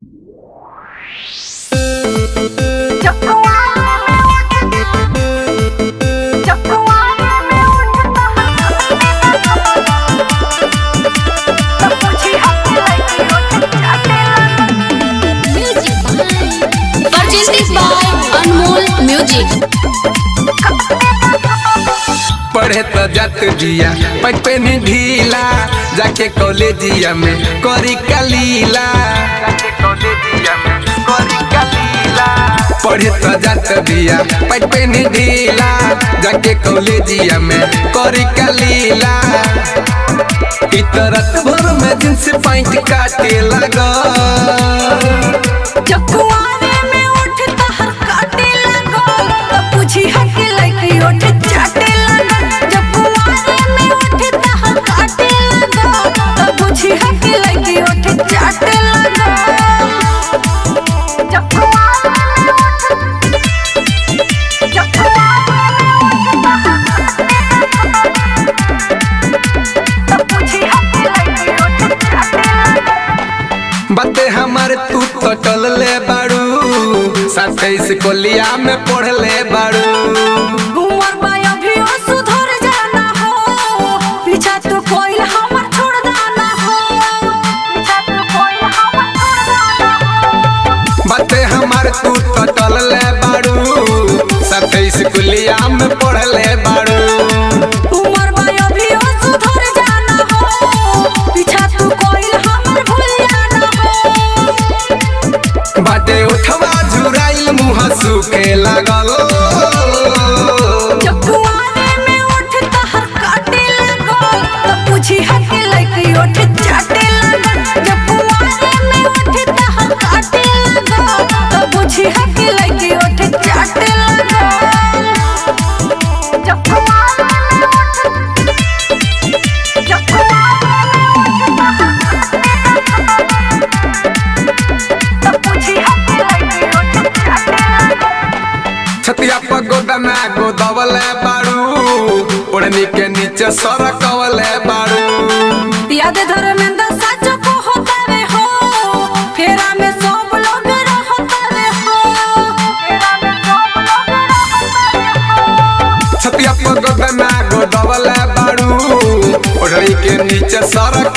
Presented by Anmol Music. पढ़े तो जात दिया पट पे नी ढीला जाके कॉलेजिया में करी कलीला जाके कॉलेजिया में करी कलीला पढ़े तो जात दिया पट पे नी ढीला जाके कॉलेजिया में करी कलीला इतरत भर में जींस पैंट काटे लगा जकुआरे में उठता हर काटे लगो तो पूछी हक लगी उठ चाटे लगो जकुआरे में उठता हर काटे लगो तो पूछी हक लगी उठ चाटे लगो जकुआरे में उठ जकुआरे तो पूछी हक लगी उठ चाटे लगो बाते हमारे तू तो टल ले बाड़ू साथेस कोलिया में पढ़ ले बाड़ू उमर बाया भी ओ सुधर जाना हो पीछा तो कोई हमर छोड़ दाना हो पीछा तो कोई हमर छोड़ दाना हो बाते हमारे तू तो टल ले बाड़ू साथेस कोलिया में पढ़ ले बाड़ू उमर बाया भी ओ सुधर जाना हो पीछा तो कोई हमर भूल जाना हो बाटे उठवा झुराइल मुँह सूखे लागल जकुआरे में उठता हर काटे लगो तो पूछी हक लगी उठ चाटे लगो जकुआरे में उठता हर काटे लगो तो पूछी हक लगी उठ चाटे लगो जकुआरे में उठ जकुआरे में तो पूछी हक लगी उठ चाटे लगो छतिया पर गोदना गोदवले बाड़ू ओढ़नी के नीचे सरकवले बाड़ू याद धर्मेंद्र सच को होता रे हो फेरा में सब लोग रहता रे हो फेरा में सब लोग रहता रे हो छतिया पर गोदना गोदवले बाड़ू ओढ़नी के नीचे सरक